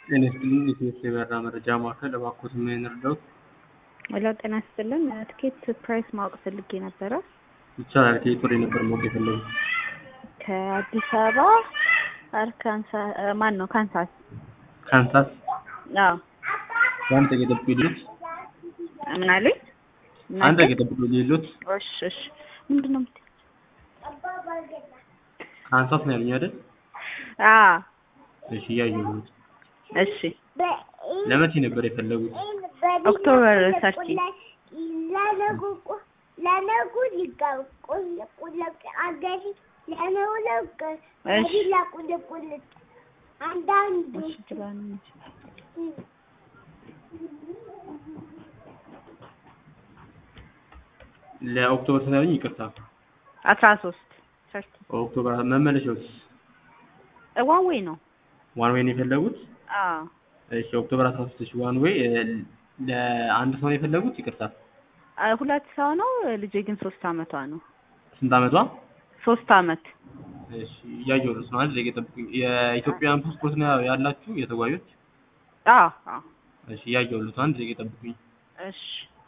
ጤና ይስጥልኝ የኢትዮ የበረራ መረጃ ማዕከል እባክዎት ምን ልርዳዎት? ሄሎ ጤና ይስጥልን ትኬት ፕራይስ ማወቅ ፈልጌ ነበረ። ይቻላል ከየት ወደ ነበር ማወቅ የፈለጉት? ከአዲስ አበባ አርካንሳ ማን ነው ካንሳስ? ካንሳስ አዎ በአንድ ደቂቃ ጠብቁ ይሉት ምን አሉኝ? አንድ ደቂቃ ጠብቁ ይሉት እሺ እሺ ምንድን ነው የምትይው? ካንሳስ ነው ያሉኝ አይደል? አዎ እሺ እያየሁት እሺ ለመቼ ነበር የፈለጉት? ኦክቶበር ሰርቲ እሺ ትላለች። ለኦክቶበር ስንት ያሉኝ? ይቅርታ አስራ ሶስት ሰርቲ ኦክቶበር መመለሻውስ ዋን ዌይ ነው። ዋን ዌይ ነው የፈለጉት? አዎ እሺ ኦክቶበር 13 እሺ ዋን ዌይ ለአንድ ሰው ነው የፈለጉት? ይቅርታ አ፣ ሁለት ሰው ነው። ልጄ ግን ሶስት አመቷ ነው። ስንት አመቷ? ሶስት አመት እሺ እያየሁት ነው። አንድ ደቂቃ ጠብቁኝ። የኢትዮጵያን ፓስፖርት ነው ያላችሁ የተጓዦች? አዎ አዎ እሺ እያየሁት ነው። አንድ ደቂቃ ጠብቁኝ። እሺ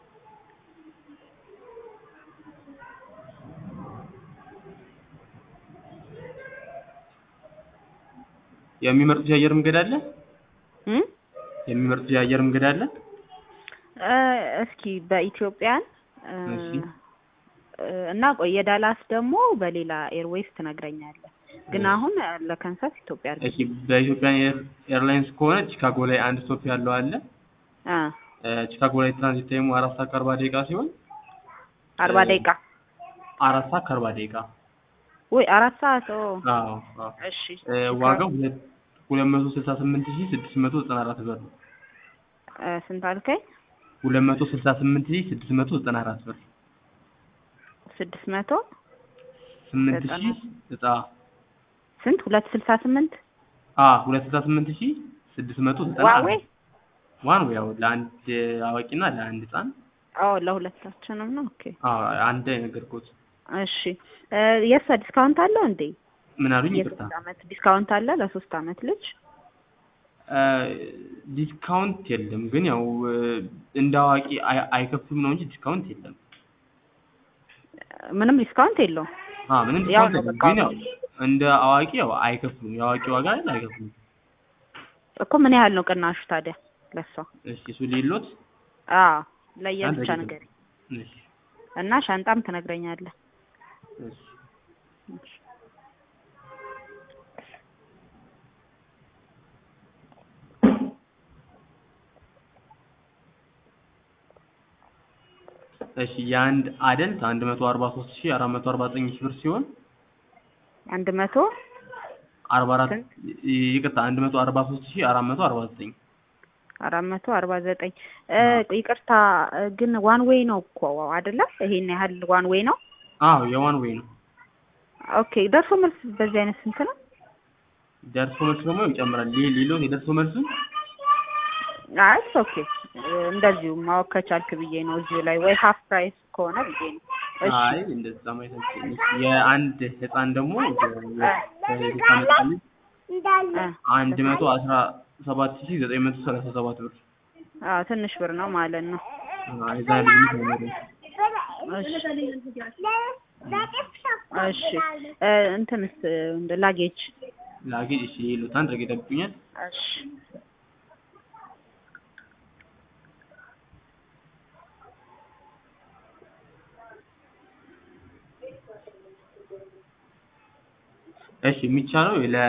የሚመርጡት የአየር መንገድ አለ? እም የሚመርጡት የአየር መንገድ አለ? እ፣ እስኪ በኢትዮጵያን እ፣ እሺ። እ፣ እና ቆይ የዳላስ ደግሞ በሌላ ኤርዌይስ ትነግረኛለህ። ግን እሺ። አሁን ለካንሳስ ኢትዮጵያ አድርገን እሺ በኢትዮጵያ ኤርላይንስ ከሆነ ቺካጎ ላይ አንድ ስቶፕ ያለው አለ። አ እ፣ ቺካጎ ላይ ትራንዚት ታይሙ አራት ሰዓት ከአርባ ደቂቃ ሲሆን አርባ እ፣ ደቂቃ አራት ሰዓት ከአርባ ደቂቃ ወይ አራት ሰዓት ኦ አዎ አዎ እሺ እ፣ ዋጋው ሁለት ሁለት መቶ ስልሳ ስምንት ሺህ ስድስት መቶ ዘጠና አራት ብር ነው። እ፣ ስንት አልከኝ? ሁለት መቶ ስልሳ ስምንት ሺህ ስድስት መቶ ዘጠና አራት ብር ስድስት መቶ ስምንት ዘጠና ሺህ ዘጣ ስንት ሁለት ስልሳ ስምንት አ ሁለት ስልሳ ስምንት ሺህ ስድስት መቶ ዘጠና ዋዌ አራት ዋን ወይ ያው ለአንድ አዋቂና ለአንድ ህጻን ኦ ለሁለታችንም ነው። ኦኬ አ አንድ የነገርኩት እሺ እ፣ የእሷ ዲስካውንት አለው እንዴ? ምን አሉኝ? ይቅርታ የሶስት አመት ዲስካውንት አለ ለሶስት አመት ልጅ? አ፣ ዲስካውንት የለም ግን ያው እ፣ እንደ አዋቂ አይ- አይከፍሉም ነው እንጂ ዲስካውንት የለም። ምንም ዲስካውንት የለውም። አ ምንም ያው ዲስካውንት ነው የለም በቃ ግን ያው እንደ አዋቂ ያው አይከፍሉም። የአዋቂ ዋጋ ላይ አይከፍሉም። እኮ ምን ያህል ነው ቅናሹ ታዲያ ለሷ? እሺ እሱ ሌሎት አዎ ለየብቻ አንድ ነገር እሺ እና ሻንጣም ትነግረኛለህ። እሺ እሺ የአንድ አደልት አንድ መቶ አርባ ሶስት ሺህ አራት መቶ አርባ ዘጠኝ ሺህ ብር ሲሆን አንድ መቶ አርባ አራት ስንት? ይቅርታ አንድ መቶ አርባ ሶስት ሺህ አራት መቶ አርባ ዘጠኝ አራት መቶ አርባ ዘጠኝ ይቅርታ እ፣ ግን ዋን ዌይ ነው እኮ አይደለ? ይሄን ያህል ዋን ዌይ ነው። አዎ የዋን ዌይ ነው። ኦኬ ደርሶ መልስ በዚህ አይነት ስንት ነው? ደርሶ መልስ ደግሞ ይጨምራል። ሌ- ሌሎት የደርሶ መልሱን አይ ኦኬ እንደዚሁ ማወቅ ከቻልክ ብዬ ነው እዚሁ ላይ ወይ ሀፍ ፕራይስ ከሆነ ብዬ ነው። እሺ አይ እንደዛ ማየት አልችልም። የአንድ ህፃን ደግሞ ከሁለት ዓመት ቀን እ፣ አንድ መቶ አስራ ሰባት ሺህ ዘጠኝ መቶ ሰላሳ ሰባት ብር አዎ ትንሽ ብር ነው ማለት ነው። አዎ፣ የዛ ልዩነት አይኖርም። እሺ እሺ እ፣ እንትንስ እንደ ላጌጅ ላጌጅ እሺ ሌሎት አንድ ረገ ይጠብቁኛል። እሺ እሺ የሚቻለው ለ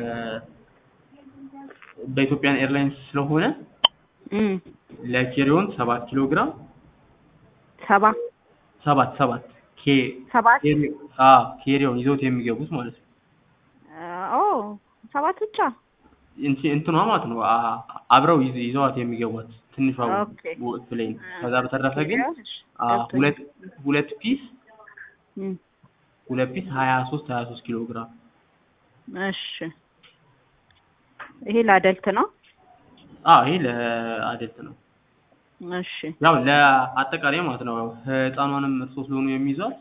በኢትዮጵያን ኤርላይንስ ስለሆነ እም ለኬሪዮን ሰባት ኪሎ ግራም ሰባ ሰባት ሰባት ኬ ሰባት ኬሪ- አ ኬሪዮን ይዘውት የሚገቡት ማለት ነው። ኦ ሰባት ብቻ እንቺ እንትኗ ማለት ነው አ- አብረው ይዘ- ይዘዋት የሚገቧት ትንሿ ኦኬ። ፕሌን። ከዛ በተረፈ ግን እሺ፣ አ ገብቶኛል። ሁለት ሁለት ፒስ እም፣ ሁለት ፒስ ሀያ ሶስት ሀያ ሶስት ኪሎ ግራም እሺ ይሄ ለአደልት ነው። አ ይሄ ለአደልት ነው። እሺ ያው ለአጠቃላይ ማለት ነው። ህፃኗንም እርሶ ስለሆኑ የሚይዟት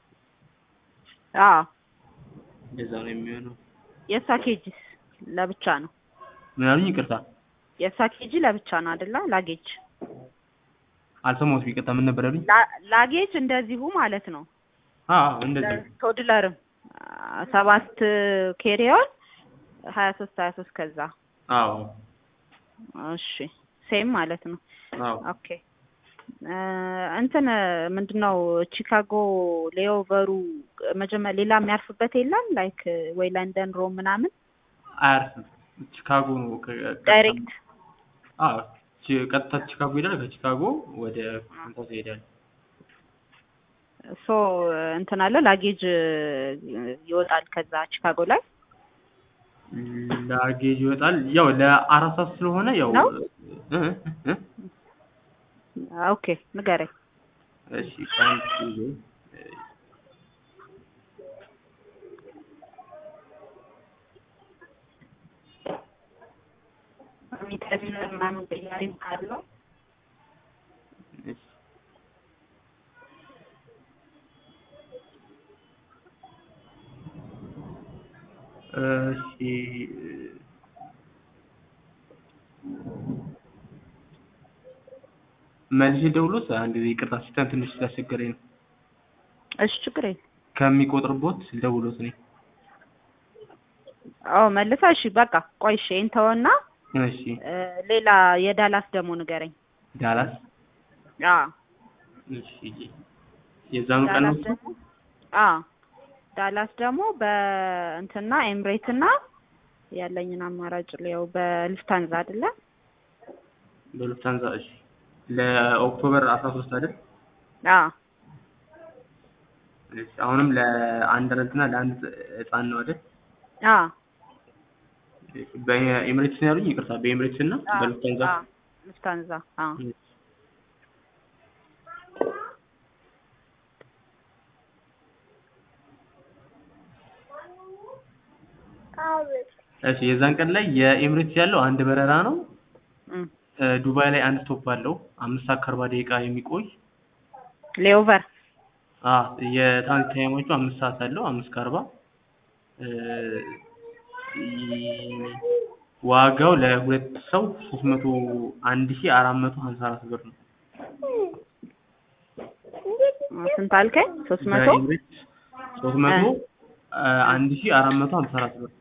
አዎ እንደዛ ነው የሚሆነው። የእሷ ኬጅስ ለብቻ ነው። ምን አሉኝ? ይቅርታ የእሷ ኬጂ ለብቻ ነው አይደለ? ላጌጅ አልሰማሁትም። ይቅርታ ምን ነበር ያሉኝ? ላ- ላጌጅ እንደዚሁ ማለት ነው። አዎ እንደዚህ ቶድለርም አ- ሰባት ኬሪዮን ሀያ ሶስት ሀያ ሶስት ከዛ አዎ እሺ ሴም ማለት ነው። አዎ ኦኬ እ እንትን ምንድነው ቺካጎ ሌኦቨሩ መጀመሪያ ሌላ የሚያርፍበት የለም ላይክ ወይ ለንደን ሮም ምናምን አያርፍም። ቺካጎ ነው ከ- ቀጥታ- ዳይሬክት አዎ ቺ- ቀጥታ ቺካጎ ይሄዳል። ከቺካጎ ወደ ካንሳስ ይሄዳል። ሶ እንትን አለ ላጌጅ ይወጣል ከዛ ቺካጎ ላይ ላጌጅ ይወጣል። ያው ለአራት ሰዓት ስለሆነ ያው ነው? እ እ ኦኬ ንገረኝ እሺ ካንት ጊዜ ሚተሚነር ምናምን ቅያሪም ካለው እሺ እሺ መልሼ ደውሎት አንድ ጊዜ ይቅርታ ሲስተም ትንሽ ስላስቸገረኝ ነው። እሺ ችግር የለም ከሚቆጥርቦት ልደውሎት እኔ አዎ መልሳ እሺ በቃ ቆይ እሺ ይሄን ተወና እሺ እ ሌላ የዳላስ ደግሞ ንገረኝ ዳላስ አዎ እሺ የዛኑ ቀን ነው ዳላስ ደግሞ አዎ ዳላስ ደግሞ በእንትና ኤምሬት እና ያለኝን አማራጭ ሊያው በልፍታንዛ አይደለ በሉፍታንዛ እሺ ለኦክቶበር አስራ ሶስት አይደል አዎ እሺ አሁንም ለአንድ ረንትና ለአንድ ህፃን ነው አይደል አዎ በኤምሬትስ ነው ያሉኝ ይቅርታ በኤምሬትስ እና አዎ በሉፍታንዛ አዎ ልፍታንዛ አዎ እሺ የዛን ቀን ላይ የኤምሬትስ ያለው አንድ በረራ ነው እም እ ዱባይ ላይ አንድ ስቶፕ አለው አምስት ሰዓት ከአርባ ደቂቃ የሚቆይ ሌኦቨር አ የትራንዚት ታይማቹ አምስት ሰዓት አለው አምስት ከአርባ እ ይ- ዋጋው ለሁለት ሰው ሶስት መቶ አንድ ሺህ አራት መቶ ሀምሳ አራት ብር ነው ስንት አልከኝ ሶስት መቶ በኤምሬትስ ሶስት መቶ እ አንድ ሺህ አራት መቶ ሀምሳ አራት ብር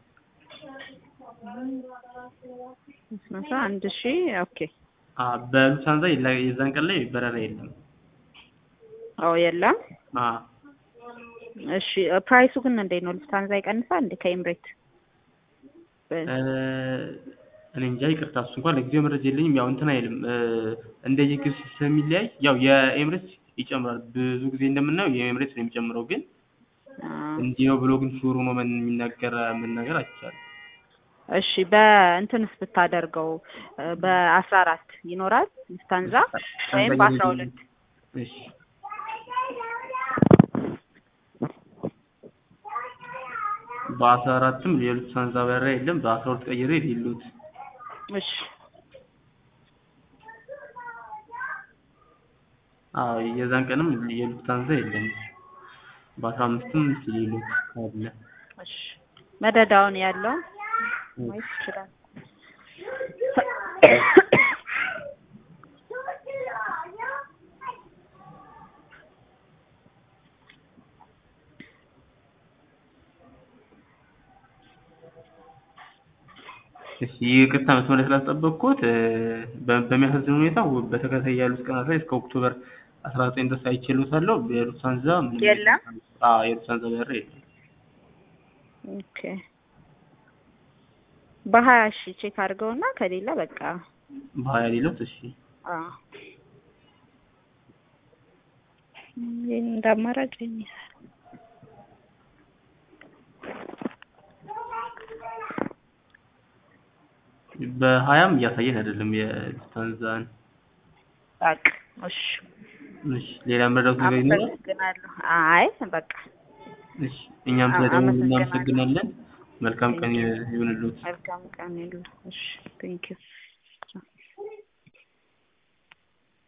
ሶስት መቶ አንድ ሺህ ኦኬ አ በሉፍታንዛ የላ- የዛን ቀን ላይ በረራ የለም ኦ የለም አ እሺ ፕራይሱ ግን እንዴት ነው ልፍታንዛ ይቀንሳል እንዴ ከኤምሬት በ- እ እኔ እንጃ ይቅርታ እሱ እንኳን ለጊዜው መረጃ የለኝም ያው እንትን አይልም እ እንደየጊዜው ስለሚለያይ ያው የኤምሬትስ ይጨምራል ብዙ ጊዜ እንደምናየው የኤምሬትስ ነው የሚጨምረው ግን አ እንዲህ ነው ብሎ ግን ሹሩ ነው ምን የሚናገር መናገር አይቻልም እሺ በእንትንስ ብታደርገው እ በአስራ አራት ይኖራል ልፍታንዛ ወይም በአስራ ሁለት እሺ በአስራ አራትም የሉፍታንዛ በረራ የለም በአስራ ሁለት ቀይሬ የሌሉት እሺ አዎ የዛን ቀንም የሉፍታንዛ የለም በአስራ አምስትም የሌሉት አለ እሺ መደዳውን ያለው ማየት ይችላል እሺ ይቅርታ መስመር ላይ ስላስጠበቅኩት እ በ- በሚያሳዝን ሁኔታ ወ- በተከታታይ ያሉት ቀናት ላይ እስከ ኦክቶበር አስራ ዘጠኝ ድረስ አይችሉታለሁ የሉፍታንዛ ምንም የለም? አዎ የሉፍታንዛ በረራ የለም ኦኬ በሀያ ሺ ቼክ አድርገውና ከሌለ በቃ በሀያ ሌሎት እሺ አዎ ይሄን እንደ አማራጭ የሚሰራ በሀያም እያሳየን አይደለም የሉፍታንዛን በቃ እሺ እሺ ሌላ መረዳት ነገር ይኖራል አመሰግናለሁ አይ በቃ እሺ እኛም አ- ስለደወሉ አመሰግናለሁ። እናመሰግናለን መልካም ቀን ይሁንልዎት መልካም ቀን ይሉ እሺ ቴንኪው